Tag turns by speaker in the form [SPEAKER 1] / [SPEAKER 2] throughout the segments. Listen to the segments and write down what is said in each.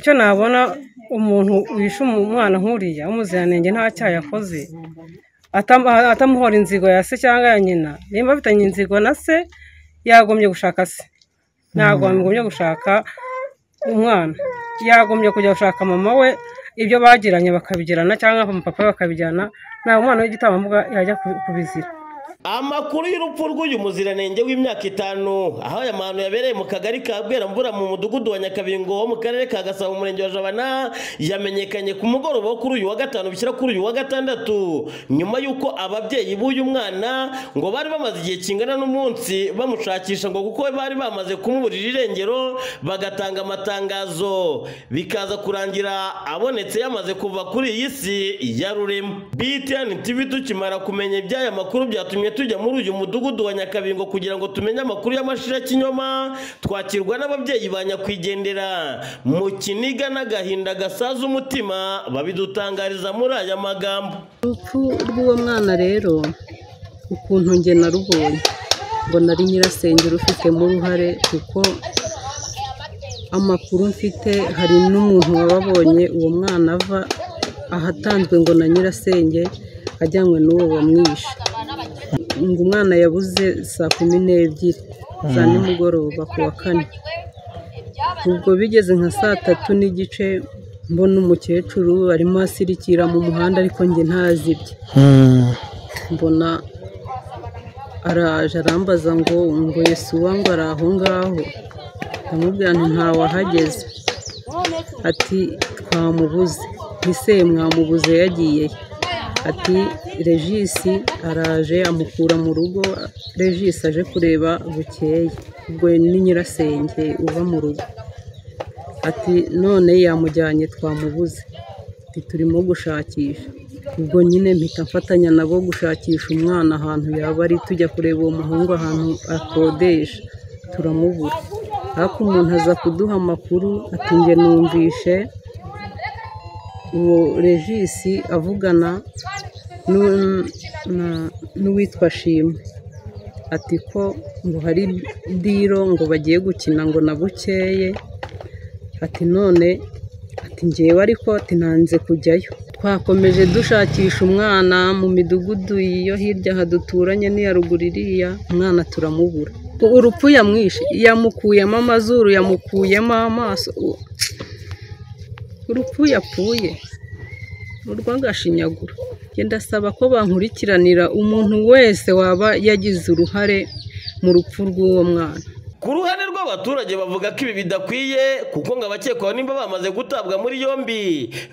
[SPEAKER 1] icyo nabona umuntu wishe umwana nk'uriya w'umuziranenge nta cyaha yakoze atamuhora inzigo ya se cyangwa ya nyina nimba afitanye inzigo na se yagombye gushaka se ntabwo yagombye gushaka umwana yagombye kujya gushaka mama we ibyo bagiranye bakabigirana cyangwa papa we bakabijyana ntabwo umwana w'igitambambuga yajya kubizira
[SPEAKER 2] amakuru y'urupfu rw'uyu muziranenge w'imyaka itanu aho aya mahano yabereye mu kagari ka bweramvura mu mudugudu wa nyakabingo wo mu karere ka gasabo umurenge wa jabana yamenyekanye ku mugoroba wo kuri uyu wa gatanu bishyira kuri uyu wa gatandatu nyuma y'uko ababyeyi b'uyu mwana ngo bari bamaze igihe kingana n'umunsi bamushakisha ngo kuko bari bamaze kumuburira irengero bagatanga amatangazo bikaza kurangira abonetse yamaze kuva kuri iyi si ya rurema btn tv tukimara kumenya iby'aya makuru byatumye tujya muri uyu mudugudu wa nyakabingo kugira ngo tumenye amakuru y'amashira kinyoma twakirwa n'ababyeyi ba nyakwigendera mu kiniga n'agahinda gasaza umutima babidutangariza muri aya magambo
[SPEAKER 3] urupfu rw'uwo mwana rero ukuntu nge narubonye ngo nari nyirasenge rufitemo uruhare kuko amakuru mfite hari n'umuntu wababonye uwo mwana ava ahatanzwe ngo na nyirasenge ajyanywe n'uwo wamwishe ngo umwana yabuze saa kumi n'ebyiri za nimugoroba ku wa kane ubwo bigeze nka saa tatu n'igice mbona umukecuru arimo asirikira mu muhanda ariko njye ntazibye mbona araje arambaza ngo ngo Yesu wangu ari aho ngaho ndamubwira nti ntawahageze ati twamubuze ntise mwamubuze yagiyeyo ati regisi araje amukura mu rugo regisi aje kureba bukeye ubwo ni nyirasenge uva mu rugo ati none yamujyanye twamubuze ati turimo gushakisha ubwo nyine mpita mfatanya nabo gushakisha umwana ahantu yaba ari tujya kureba uwo muhungu ahantu akodesha turamubura ariko umuntu aza kuduha amakuru atinge numvishe uwo regisi avugana n'uwitwa shimwe ati ko ngo hari diro ngo bagiye gukina ngo na bukeye ati none ati ngewe ariko tinanze kujyayo twakomeje dushakisha umwana mu midugudu yo hirya haduturanye n'iya ruguru iriya umwana turamubura urupfu yamwishe yamukuyemo amazuru yamukuyemo amaso urupfu yapfuye urw'agashinyaguro genda asaba ko bankurikiranira umuntu wese waba yagize uruhare mu rupfu rw'uwo mwana
[SPEAKER 2] ku ruhande rw'abaturage bavuga ko ibi bidakwiye kuko ngo abakekwaho nimba bamaze gutabwa muri yombi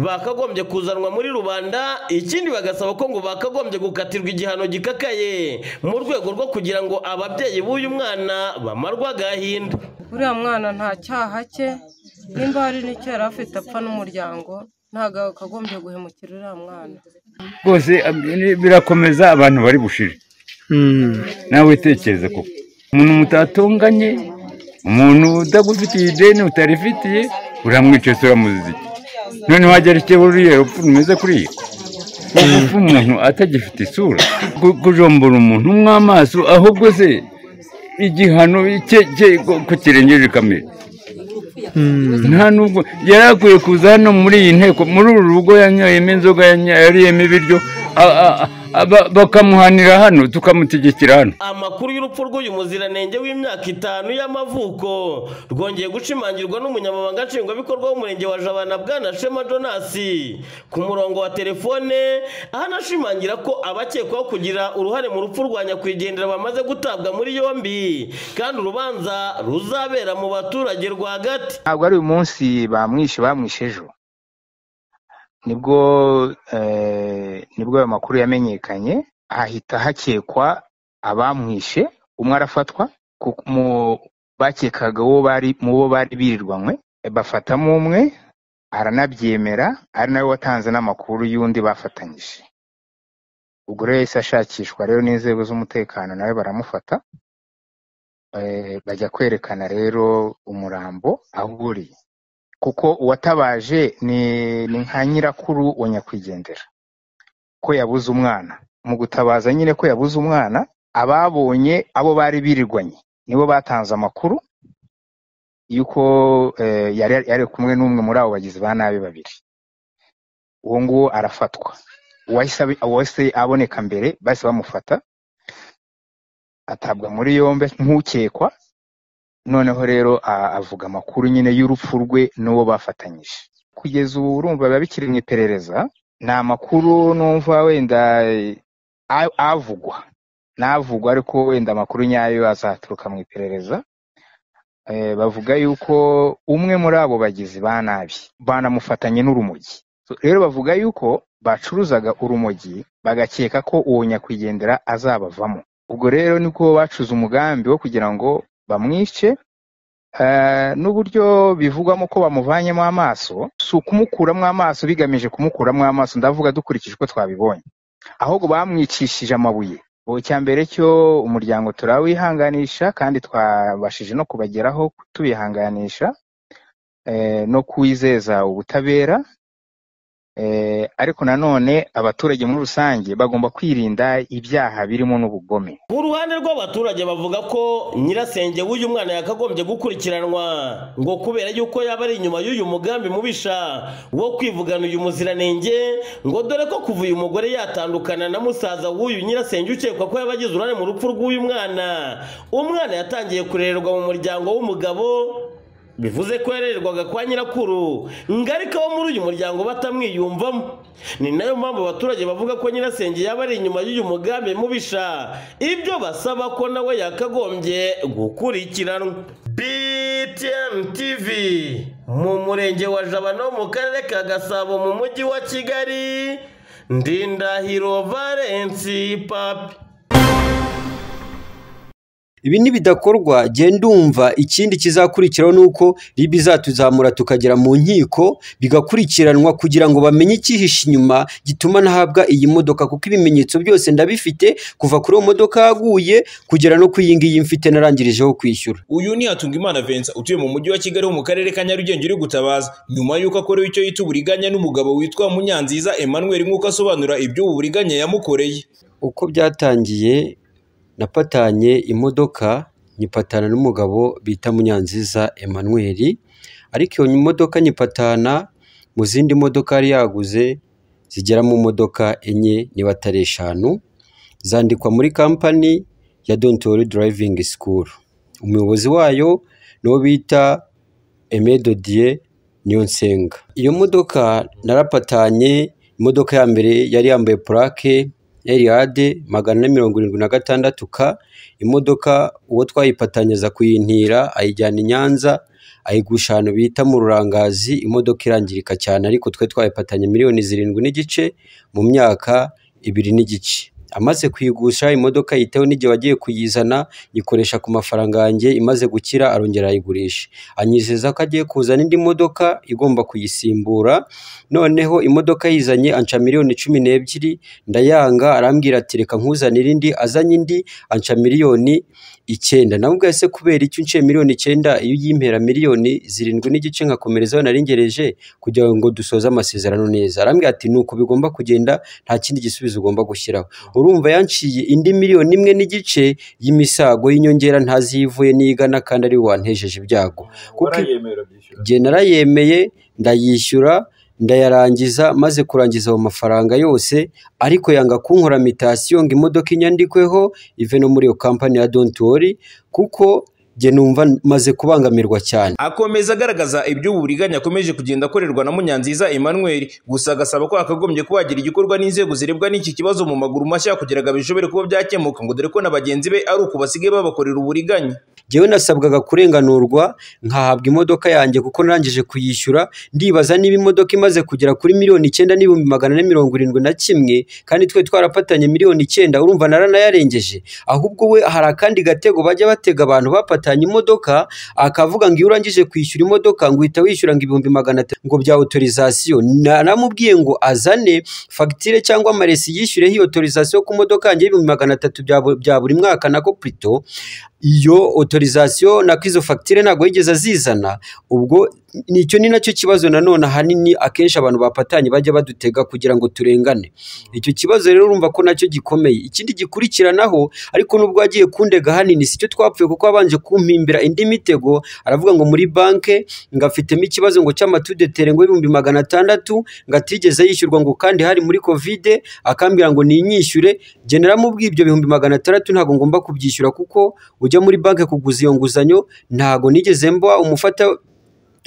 [SPEAKER 2] bakagombye kuzanwa muri rubanda ikindi bagasaba ko ngo bakagombye gukatirwa igihano gikakaye mu rwego rwo kugira ngo ababyeyi b'uyu mwana bamarwe agahinda
[SPEAKER 1] uriya mwana nta cyaha cye nimba hari n'icyo yari afite apfa n'umuryango ntabwo akagombye guhemukira uriya mwana
[SPEAKER 4] rwose birakomeza abantu bari bushire nawe tekereza koko umuntu mutatunganye umuntu utagufitiye ideni utarifitiye uramwica ese uramuziza iki noneho hajya rikeye ruriya rupfu rumeze kuriya urupfu umuntu atagifite isura kujombora umuntu mw'amaso ahubwo se igihano ku kirengeje kamere nta nubwo yari akwiye kuza hano muri iyi nteko muri uru rugo yanyweyemo inzoga yariyemo ibiryo bakamuhanira hano tukamutegekera hano
[SPEAKER 2] amakuru y'urupfu rw'uyu muziranenge w'imyaka itanu y'amavuko rwongeye gushimangirwa n'umunyamabanga nshingwabikorwa w'umurenge wa jabana bwana shema donasi ku murongo wa telefone aho anashimangira ko abakekwaho kugira uruhare mu rupfu rwa nyakwigendera bamaze gutabwa muri yombi kandi urubanza ruzabera mu baturage rwagati
[SPEAKER 5] ntabwo ari uyu munsi bamwishe bamwishe ejo nibwo nibwo ayo makuru yamenyekanye hahita hakekwa abamwishe umwe arafatwa bakekaga mu bo bari birirwanywe bafatamo umwe aranabyemera ari nawe watanze n'amakuru y'undi bafatanyije ubwo rero yahise ashakishwa rero n'inzego z'umutekano nawe baramufata bajya kwerekana rero umurambo aho uriye kuko uwatabaje ni nka nyirakuru wa nyakwigendera ko yabuze umwana mu gutabaza nyine ko yabuze umwana ababonye abo bari birirwanye nibo batanze amakuru yuko eh, yari yari kumwe n'umwe muri abo bagizi ba nabi babiri uwo nguwo arafatwa uwahise abi- uwahise aboneka mbere bahise bamufata atabwa muri yombi nk'ukekwa noneho rero a- avuga amakuru nyine y'urupfu rwe n'uwo bafatanyije kugeza ubu urumva biba bikiri mu iperereza nta makuru numva wenda eh, a- avugwa n'avugwa ariko wenda amakuru nyayo azaturuka mu iperereza Eh, bavuga yuko umwe muri abo bagizi ba nabi banamufatanye n'urumogi So, rero bavuga yuko bacuruzaga urumogi bagakeka ko uwo nyakwigendera azabavamo ubwo rero niko bacuze umugambi wo kugira ngo bamwice Eh, n'uburyo bivugwamo ko bamuvanyemo amaso si ukumukuramo amaso bigamije kumukuramo amaso ndavuga dukurikije uko twabibonye ahubwo bamwicishije amabuye ubu icya mbere cyo umuryango turawihanganisha kandi twabashije no kubageraho tubihanganisha eh, no kuwizeza ubutabera eh, ariko nanone abaturage muri rusange bagomba kwirinda ibyaha birimo n'ubugome
[SPEAKER 2] ku ruhande rw'abaturage bavuga ko nyirasenge w'uyu mwana yakagombye gukurikiranwa ngo kubera yuko yaba ari inyuma y'uyu mugambi mubisha wo kwivugana uyu muziranenge ngo dore ko kuva uyu mugore yatandukana na musaza w'uyu nyirasenge ukekwa ko yaba agize uruhare mu rupfu rw'uyu mwana umwana yatangiye kurererwa mu muryango w'umugabo bivuze ko yarererwaga kwa nyirakuru ngarika wo muri uyu muryango batamwiyumvamo ni nayo mpamvu abaturage bavuga ko nyirasenge yaba ari inyuma y'uyu mugambi mubisha ibyo basaba ko nawe yakagombye gukurikiranwa btm tv mu murenge wa jabano mu karere ka gasabo mu mujyi wa kigali ndindahiro valensi papi
[SPEAKER 6] ibi nibidakorwa genda umva ikindi kizakurikiraho ni uko ribi izatuzamura tukagera mu nkiko bigakurikiranwa kugira ngo bamenye icyihishe inyuma gituma nahabwa iyi modoka kuko ibimenyetso byose ndabifite kuva kuri uwo modoka yaguye kugera no ku iyi ngiyi mfite narangirijeho kwishyura
[SPEAKER 7] uyu ni hatungimana vincent utuye mu mujyi wa kigali wo mu karere ka nyarugenge uri gutabaza nyuma y'uko akorewe icyo yita uburiganya n'umugabo witwa munyanziza emmanuel nk'uko asobanura iby'ubu buriganya yamukoreye
[SPEAKER 6] uko byatangiye napatanye imodoka nyipatana n'umugabo bita munyanziza emmanuel ariko iyo modoka nyipatana mu zindi modoka yari yaguze zigera mu modoka enye niba atari eshanu zandikwa muri kampani ya dontori driving school umuyobozi wayo niwo bita emedodiye niyonsenga iyo modoka narapatanye imodoka ya mbere yari yambaye purake eriyade magana ane mirongo irindwi na gatandatu ka imodoka uwo twayipatanyiza kuyintira ayijyana i nyanza ayigusha ahantu bita mu rurangazi imodoka irangirika cyane ariko twe twayipatanye miliyoni zirindwi n'igice mu myaka ibiri n'igice amaze kuyigusha imodoka yiteho n'igihe wagiye kuyizana yikoresha ku mafaranga yanjye imaze gukira arongera arayigurisha anyizeza ko agiye kuzana indi modoka igomba kuyisimbura noneho imodoka yizanye anca miliyoni cumi n'ebyiri ndayanga arambwira ati reka nkuzanire indi azanye indi anca miliyoni icyenda namubwiye se kubera icyo unciye miliyoni icyenda iyo uyimpera miliyoni zirindwi n'igice nkakomerezaho narengereje kugira ngo dusoze amasezerano neza arambwira ati ni uku bigomba kugenda nta kindi gisubizo ugomba gushyiraho urumva yanciye indi miliyoni imwe n'igice y'imisago y'inyongera ntazi iyo ivuye n'igana kandi ari we wantejeje ibyago kuko jye narayemeye ndayishyura ndayarangiza maze kurangiza ayo mafaranga yose ariko yanga kunkora mitasiyo ngo imodoka inyandikweho ive no muri iyo kampani ya dontori kuko jye numva maze kubangamirwa cyane
[SPEAKER 7] akomeza agaragaza iby'ubu buriganya akomeje kugenda akorerwa na munyanziza emmanuel gusa agasaba ko hakagombye kuba hagira igikorwa n'inzego zirebwa n'iki kibazo mu maguru mashya kugira ngo bishobore kuba byakemuka ngo dore ko na bagenzi be ari uku basigaye babakorera uburiganya
[SPEAKER 6] jyewe nasabwaga kurenganurwa nkahabwa imodoka yanjye kuko narangije kuyishyura ndibaza niba imodoka imaze kugera kuri miliyoni icyenda n'ibihumbi magana ane mirongo irindwi na kimwe kandi twe twarafatanye miliyoni icyenda urumva naranayarengeje ahubwo we hari akandi gatego bajya batega abantu bapatanye imodoka akavuga ngo iyo urangije kwishyura imodoka ngo uhita wishyura ngo ibihumbi magana atatu ngo bya otorizasiyo naramubwiye ngo azane fagitire cyangwa amaresi yishyureho iyo otorizasiyo ku modoka yanjye y'ibihumbi magana atatu bya bu- bya buri mwaka nako purito iyo otorizasiyo na izo fagitire ntabwo yigeze azizana ubwo nicyo ni nacyo kibazo nanone ahanini akenshi abantu bapatanye bajya badutega kugira ngo turengane icyo kibazo rero urumva ko nacyo gikomeye ikindi gikurikiranaho ariko n'ubwo yagiye kundega hanini si cyo twapfuye kuko abanje kumpimbira indi mitego aravuga ngo muri banke ngo afitemo ikibazo ngo cy'amatudetere ngo ibihumbi magana atandatu ngo atigeze yishyurwa ngo kandi hari muri kovide akambwira ngo ninyishyure genera mubwira ibyo bihumbi magana atandatu ntabwo ngomba kubyishyura kuko ujya muri banki kuguza iyo nguzanyo ntabwo nigeze mba umufata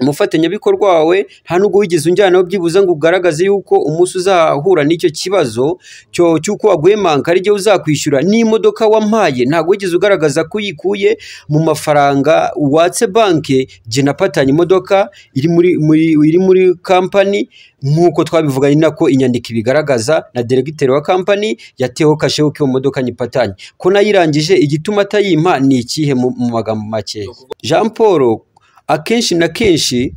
[SPEAKER 6] umufatanyabikorwa wawe nta nubwo wigeze unjyanaho byibuze ngo ugaragaze yuko umunsi uzahura n'icyo kibazo cyo cy'uko waguye manka ari igihe uzakwishyura n'imodoka wampaye ntabwo wigeze ugaragaza ko uyikuye mu mafaranga watse banki jye napatanye imodoka iri muri muri iri muri kampani nk'uko twabivuga ni nako inyandiko ibigaragaza na deregiteri wa kampani yateho kashe uko iyo modoka nyipatanye ko nayirangije igituma atayimpa ni ikihe mu mu magambo make jean paul akenshi na kenshi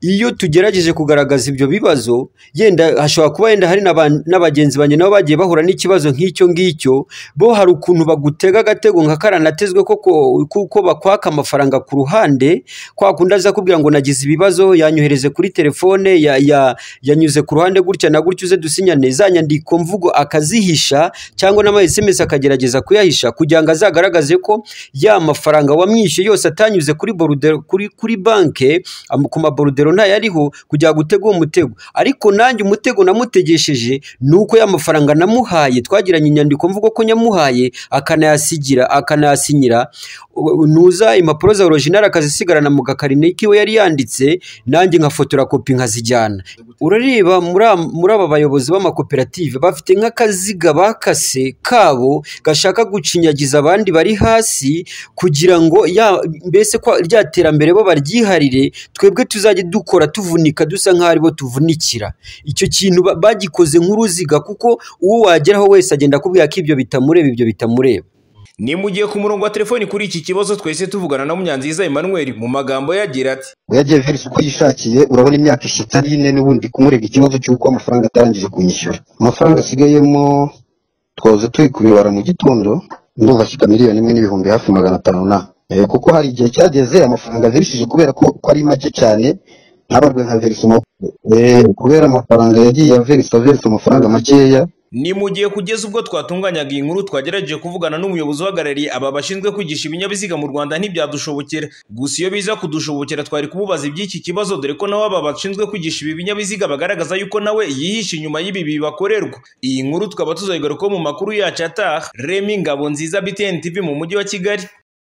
[SPEAKER 6] iyo tugerageje kugaragaza ibyo bibazo yenda hashobora kuba yenda hari n'aba- n'abagenzi banjye nabo bagiye bahura n'ikibazo nk'icyo ngicyo bo hari ukuntu bagutega agatego nka karanatezwe koko kuko bakwaka amafaranga ku ruhande kwa kundi aza kubwira ngo nagize ibibazo yanyohereze kuri telefone ya- ya- yanyuze ku ruhande gutya na gutya uze dusinyane za nyandiko mvugo akazihisha cyangwa n'ama SMS akagerageza kuyahisha kugira ngo azagaragaze ko ya mafaranga wamwishyuye yose atanyuze kuri borudero kuri kuri banke am- ku maborudero ntayariho kugira ngo utege uwo mutego ariko nanjye umutego namutegesheje ni uko ya mafaranga namuhaye twagiranye inyandiko mvugo ko nyamuhaye akanayasigira akanayasinyira u- nuza impapuro za original akazisigarana mu gakarine kiwe yari yanditse nanjye nkafotora kopi nkazijyana urareba muri am- muri aba bayobozi b'amakoperative bafite nk'akaziga bakase kabo gashaka gucinyagiza abandi bari hasi kugira ngo ya mbese ko rya terambere bo baryiharire twebwe tuzajye dukora tuvunika dusa nk'aho aribo tuvunikira icyo kintu ba- bagikoze nk'uruziga kuko uwo wageraho wese agenda akubwira ko ibyo bitamureba ibyo bitamureba
[SPEAKER 7] ni mu gihe ku murongo wa telefoni kuri iki kibazo twese tuvugana na munyanziza emmanuel mu magambo ye agira ati
[SPEAKER 8] yagiye verisa uko yishakiye urabona imyaka ishatu ari ine n'ubundi kumurega ikibazo cy'uko amafaranga atarangije kumwishyura amafaranga asigayemo twahoze turi kubibara mu gitondo ndumva ashyika miliyoni imwe n'ibihumbi hafi magana atanu na Eh, kuko hari igihe cyageze amafaranga verishije kubera ko ko ari make cyane ntabarwe nka verisa umurongo kubera amafaranga yagiye averisa verisa amafaranga makeya
[SPEAKER 7] ni mu gihe kugeza ubwo twatunganyaga iyi nkuru twagerageje kuvugana n'umuyobozi uhagarariye aba bashinzwe kwigisha ibinyabiziga mu rwanda ntibyadushobokera gusa iyo biza kudushobokera twari kumubaza iby'iki kibazo dore ko nawe aba bashinzwe kwigisha ibi binyabiziga bagaragaza yuko nawe yihishe inyuma y'ibi bakorerwa iyi nkuru tukaba tuzayigarukaho mu makuru yacu ataha remi ngabo nziza btn tv mu mujyi wa kigali